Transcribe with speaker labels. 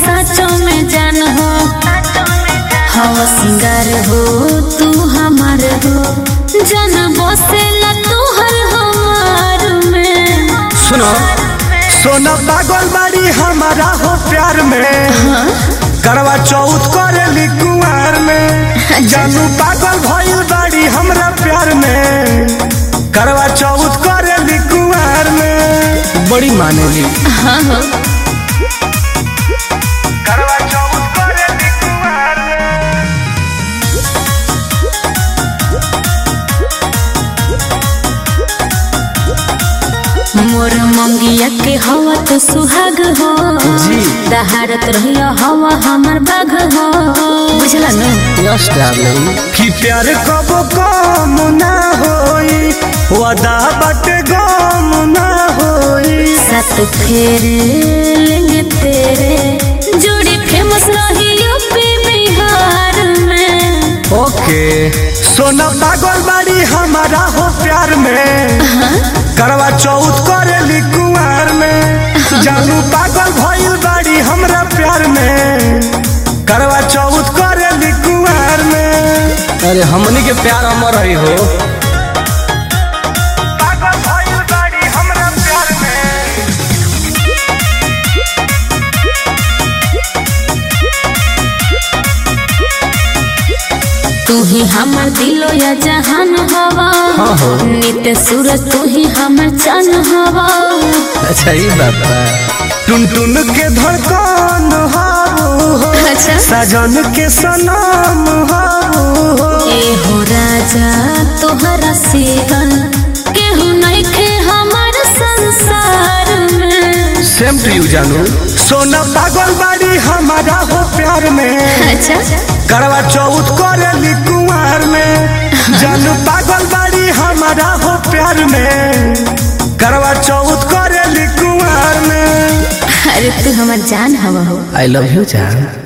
Speaker 1: साचो में जान हो हवा सिंगार हो तू हमार हो जन बसेला तू हर हमार में
Speaker 2: सुनो सोना पागल बाड़ी हमारा हो प्यार में करवा चौथ करेली कुंवर में जानू पागल भइल बाड़ी हमरा प्यार में करवा चौथ करेली कुंवर में बड़ी मानेली
Speaker 1: हाँ हो
Speaker 2: करवा चौथ करेली कुंवर में
Speaker 1: मोर मंगिया के हवा तो सुहाग हो
Speaker 2: जी।
Speaker 1: दहाड़त रहिया हवा हमार बाघ हो बुझला न
Speaker 2: यस डार्लिंग कि प्यार कब कम ना होई वादा बाटे गम ना होई
Speaker 1: सात फेरे लेंगे तेरे जोड़ी फेमस रही यूपी बिहार में
Speaker 2: ओके सोना पागल बाड़ी हमारा हो प्यार में करवा चौथ करेली कुंवर में जानू पागल भइल बाड़ी हमरा प्यार में करवा चौथ करेली कुंवर में
Speaker 3: अरे हमनी के प्यार अमर रही हो
Speaker 2: पागल भइल बाड़ी हमरा प्यार में
Speaker 1: तू ही हमर दिलो या जहान हवा
Speaker 3: हाँ हो।
Speaker 1: नित्य सूरज तू ही हमर चान हवा
Speaker 3: अच्छा ये बात बा
Speaker 2: टुन टुन के धड़कन हारू हो
Speaker 1: अच्छा
Speaker 2: सजन के सनम हारू हो
Speaker 1: ए हो राजा तोहरा सीगन केहू नहीं खे हमार संसार में
Speaker 3: सेम टू यू जानू
Speaker 2: सोना पागल बाड़ी हमारा हो प्यार में
Speaker 1: अच्छा
Speaker 2: करवा चौथ करेली कुंवर में जन पागल बाड़ी हमारा हो प्यार में करवा चौथ करेली कुंवर में
Speaker 1: अरे तू हमार जान हवा हो
Speaker 3: आई लव यू जान